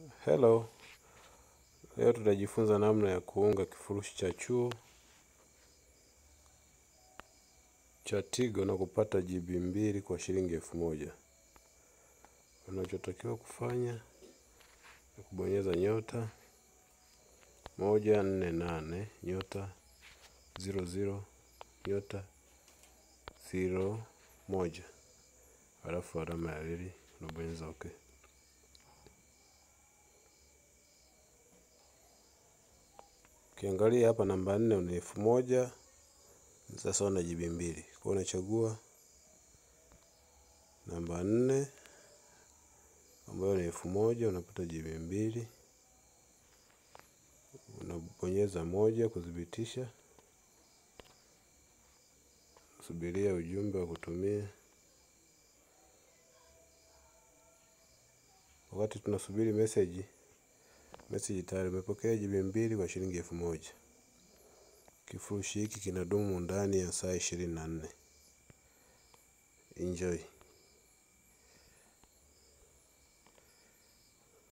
Hello, leo tutajifunza namna ya kuunga kifurushi cha chuo cha Tigo na kupata GB mbili kwa shilingi elfu moja. Unachotakiwa kufanya ni kubonyeza nyota moja nne nane nyota ziro ziro nyota ziro moja, halafu alama ya reli unabonyeza OK. Ukiangalia hapa namba nne una elfu moja sasa una GB mbili. Kwa hiyo unachagua namba nne ambayo ni elfu moja unapata GB mbili, unabonyeza moja kuthibitisha, subiria ujumbe wa kutumia. Wakati tunasubiri message, message tayari umepokea GB mbili kwa shilingi elfu moja. Kifurushi hiki kinadumu ndani ya saa ishirini na nne. Enjoy.